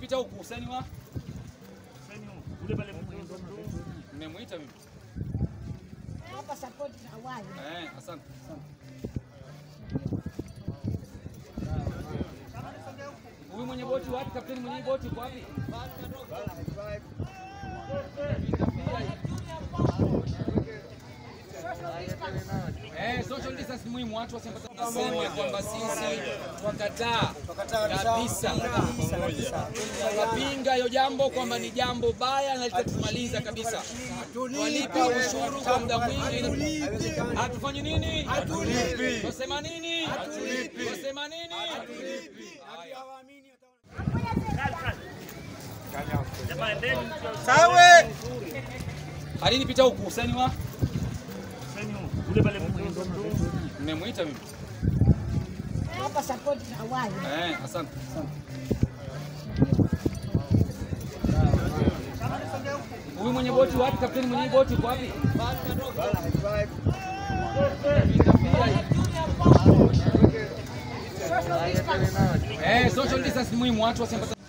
nipita huku Hussein wa mmemwita mimi Hapa support na wale. eh, asante huyu mwenye boti wapi? Kapteni mwenye boti uko wapi? Eh, social distance ni muhimu, watu waseme kwamba sisi twakataa kabisa, twapinga hiyo jambo kwamba ni jambo baya na litatumaliza kabisa. Walipa ushuru kwa muda mwingi, hatufanyi nini? Twasema nini? Twasema nini? Alini pita huku Hussein wa mmemwita mimi Hapa support na wale. eh, asante huyu mwenye boti wapi? Kapteni mwenye boti uko wapi? Eh, social distance ni muhimu, watu waseme